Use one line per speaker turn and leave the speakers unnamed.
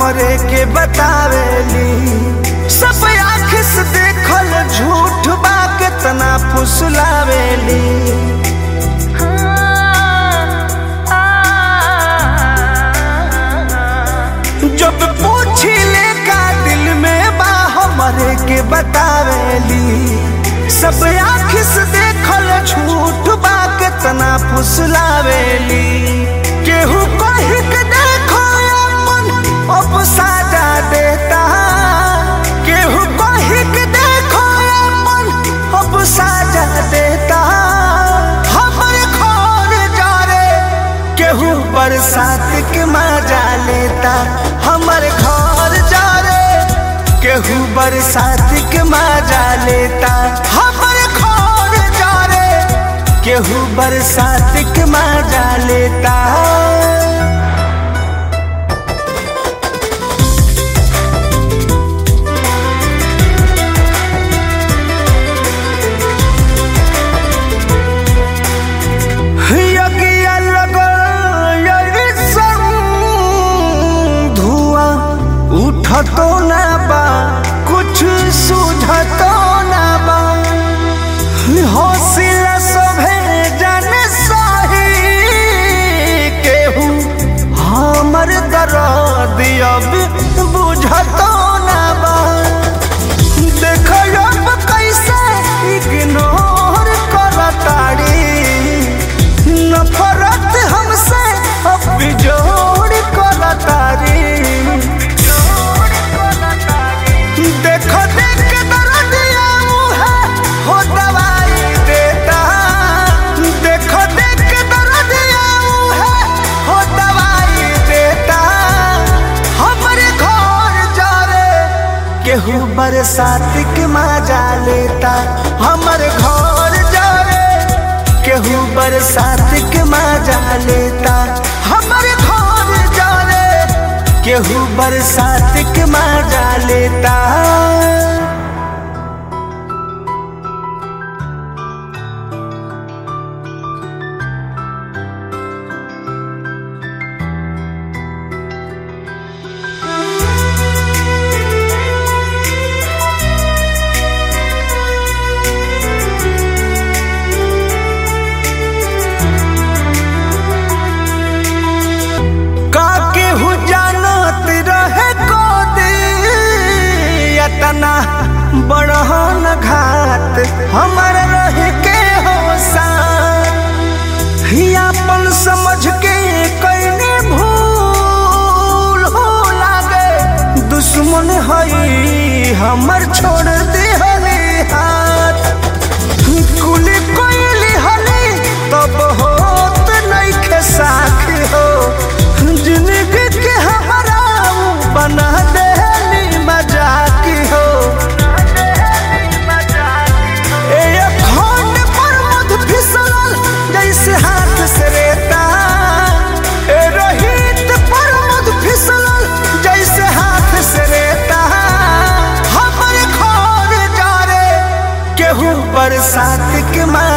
हमरे के बतावेली सब आँख से देखल झूठ बा केतना फुसलावेली जब पूछी ले का दिल में बा हमरे के बतावेली सब आँख से देखल झूठ बा केतना फुसलावेली केहू कह के देखो अपन अब साजा देता केहू कह के देखो अपन अब साजा देता हमरे घर जा रे केहू बरसात के मजा लेता हमर घर जा रे केहू बरसात के मजा लेता हमर घर जा रे केहू बरसात के मजा लेता यज्ञ लगल यरिसन धुआं उठतो ना बा कुछ सुझतो ना बा हौसला सभे जन सही केहू हमर दर्द अब बुझतो ना बा देखो अब कैसे इग्नोर करताड़ी नफरत हमसे अब जोड़ करताड़ी देखो देख के दर्दिया मुहे हो दवाई देता देखो देख के दर्दिया मुहे हो दवाई देता हमरे घर जा रे केहू बरसात के मजा लेता हमर घर जा रे केहू बरसात के मजा लेता हमर घर जा रे केहू बरसात के मजा लेता का केहू जानत रहे को तना बड़हन घात हमर रह के हो साथ अपन समझ के कैने भूल हो लागे दुश्मन हई हमर छोड़ दे हले हाथ कुली कोइली हली तब होत नइखे साख हो जिंदगी के हमारा बना देली मजाक हो ए अखंड पर मध फिसलल जैसे हाथ से रेता ए रोहित पर मध फिसलल जैसे हाथ से रेता हमर घर जा रे केहू बरसात के मार